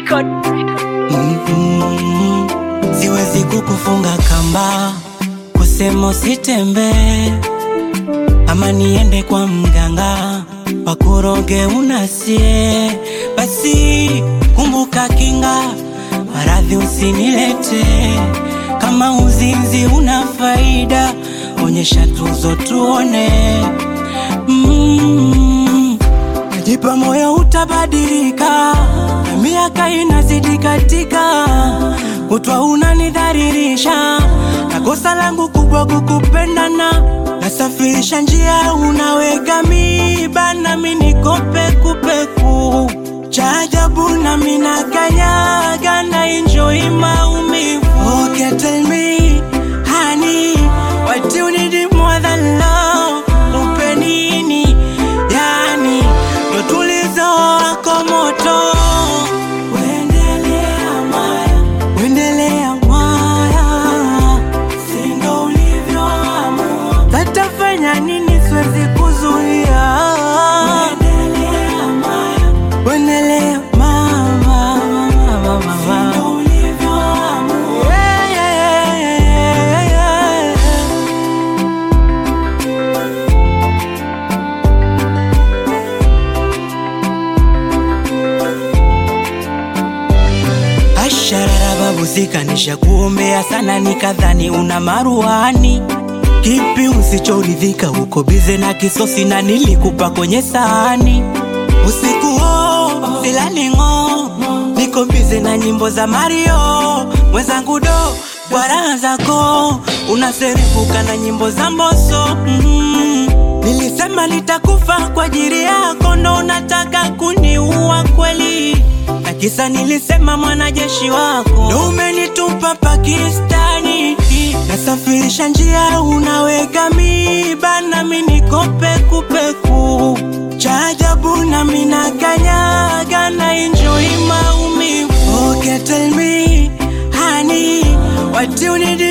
record. Mm-mm. Siwezi kukufunga kamba, kusema usitembee, ama niende kwa mganga wakuroge unasie. Basi kumbuka kinga, maradhi usinilete. Kama uzinzi una faida, onyesha tuzo tuone. Mm. Najipa moyo utabadilika, na miaka inazidi katika, kutwa unanidharirisha, na kosa langu kubwa kukupendana. Nasafirisha njia, unaweka miba, nami niko pekupeku. Cha ajabu nami nakanyaga, na enjoy maumivu. Okay, tell me, honey, what you need more than love? Upe nini? Yani, ndo tulizo wako moto. Uendelea Maya, uendelea Maya, si ndo ulivyoamua. Tatafanya nini? Siwezi kuzuia. Uendelea Maya, uendelea mama, mama, mama. Si ndo ulivyoamua. Yeah, yeah, yeah, yeah, yeah. Asharara babu zikanisha kuombea sana, nikadhani una maruani. Kipi usichoridhika? Uko bize na kisosi na nilikupa kwenye sahani. Usiku huo silali ng'o, niko bize na nyimbo za Mario mwenzangu do kwa raha zako unaserebuka na nyimbo za Mbosso mm. Nilisema nitakufa kwa ajili yako, ndo unataka kuniua kweli? Na kisa nilisema mwanajeshi wako ndo umenitupa Pakistani. Nasafirisha njia, unaweka miba, nami niko pekupeku. Cha ajabu nami nakanyaga, na enjoy maumivu. Okay, tell me honey, what you need